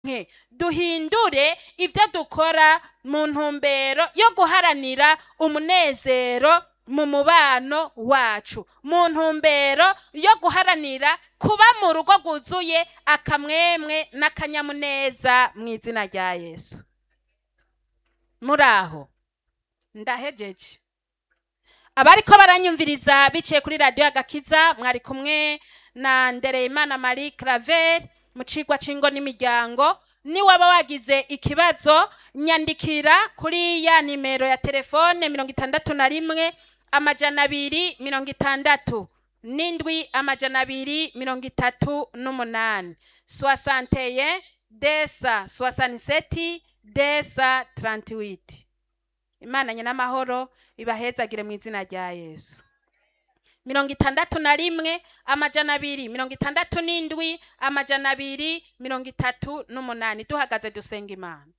nke duhindure ibyo dukora mu ntumbero yo guharanira umunezero mu mubano wacu mu ntumbero yo guharanira kuba mu rugo rwuzuye akamwemwe n'akanyamuneza mu izina rya yesu muri aho ndahejeje abariko baranyumviriza biciye kuri radiyo agakiza mwari kumwe na ndereyimana marie claver mu cigwa c'ingo n'imiryango niwaba wagize ikibazo nyandikira kuri ya nimero ya telefone mirongo itandatu na rimwe amajana abiri mirongo itandatu n'indwi amajana abiri mirongo itatu n'umunani soasanteye desa soasaniseti desa tarantiwiti imana nyenamahoro ibahezagire mu izina rya yesu mirongo itandatu na rimwe amajana abiri mirongo itandatu n'indwi amajana abiri mirongo itatu n'umunani duhagaze dusenga imana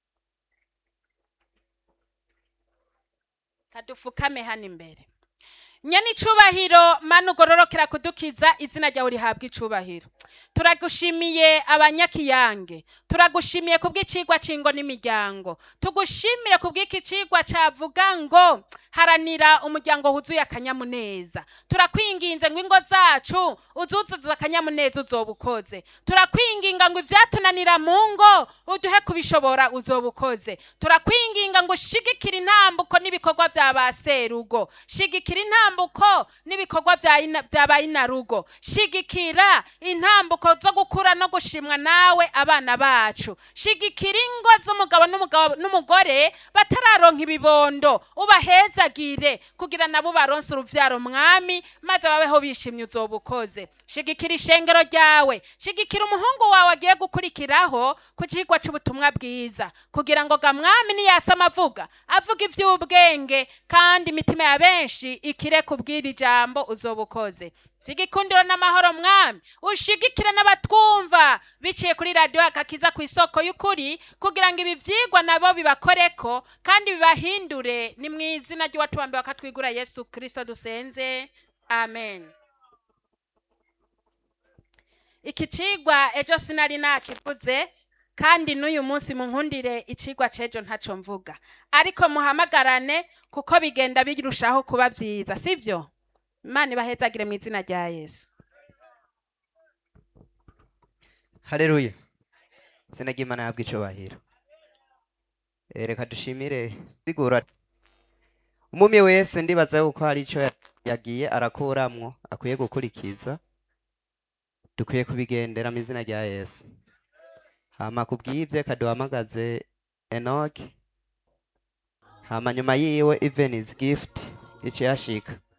kadufukame hano imbere nyene icubahiro mana ugororokera kudukiza izina ryawe rihabwa icubahiro turagushimiye abanyakiyange turagushimiye kubw'icigwa c'ingo n'imiryango tugushimire kubw'iki cigwa cavuga ngo haranira umuryango wuzuye akanyamuneza turakwinginze ngo ingo zacu uzuzuza akanyamuneza uzoba ukoze turakwinginga ngo ivyatunanira mu ngo uduhe kubishobora uzoba ukoze turakwinginga ngo ushigikire intambuko n'ibikorwa vya ba serugo shigikira intambuko n'ibikorwa vya ina- vya ba inarugo shigikira intambuko zo gukura no gushimwa nawe abana bacu shigikira ingo z'umugabo n'umugabo n'umugore batararonka ibibondo ubahezagire kugira nabo baronse uruvyaro mwami maze babeho bishimye uzoba ukoze shigikira ishengero ryawe shigikira umuhungu wawe agiye gukurikiraho ku cigwa c'ubutumwa bwiza kugira ngo ga mwami niyasama avuga avuga ivy'ubwenge kandi imitima ya benshi ikire kubwira ijambo uzoba ukoze sigikundiro n'amahoro mwami ushigikire n'abatwumva biciye kuri radiyo akakiza ku isoko y'ukuri kugira ngo ibi vyigwa nabo bibakoreko kandi bibahindure ni mu izina ry'uwatubambiwe akatwigura yesu kristo dusenze amen iki cigwa ejo sinari nakivuze kandi n'uyu munsi munkundire icigwa c'ejo ntaco mvuga ariko muhamagarane kuko bigenda birushaho kuba vyiza sivyo imana ibahezagire mu izina rya yesu haleluya izina ry'imana yabwa icubahiro Eh, reka dushimire sigura umumi wese ndibaza yuko hari ico ya- yagiye arakuramwo akwiye gukurikiza dukwiye kubigendera mu izina rya yesu hama kubw'ivyo kaduhamagaze enoki hama nyuma yiwe evenizi gift ico yashika